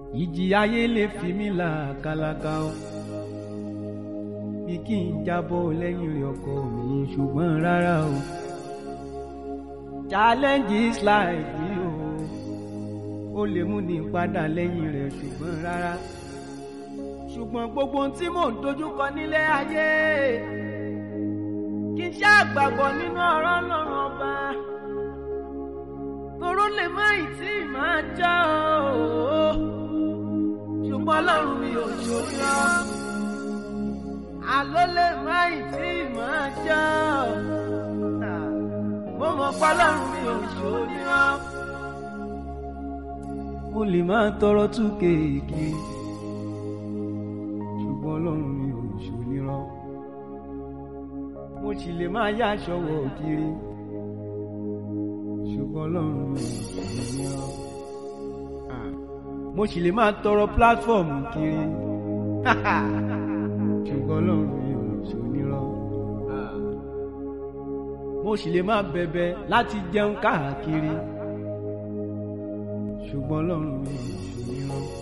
ìjì ayé lè fi mí là kàlàkà o bí kí n jábọ́ lẹ́yìn rẹ̀ ọkọ mi ṣùgbọ́n rárá o challenges life yìí o ó lè mú ní padà lẹ́yìn rẹ̀ ṣùgbọ́n rárá ṣùgbọ́n gbogbo ohun tí mò ń dojúkọ nílé ayé kí n ṣáà gbàgbọ́ nínú ọ̀rọ̀ Ọlọ́run ọba toró lè má ì tí ì máa já o ṣùgbọ́n Ọlọ́run mi ò ṣòro àló lè má ì tí ì máa já mo mọ̀ pé Ọlọ́run mi ò ṣòro mo lè máa tọrọ túkè kiri ṣùgbọ́n Ọlọ́run mi ò ṣòro mo sì lè máa yá aṣọ wọ̀ kiri ṣùgbọ́n ọlọ́run mi ò ní ọ́ mo sì lè máa tọrọ pílátífọ̀mù kiri ṣùgbọ́n ọlọ́run mi ò ṣonírọ́ mo sì lè máa bẹ̀bẹ̀ láti jẹun káàkiri ṣùgbọ́n ọlọ́run mi ò ṣonírọ́.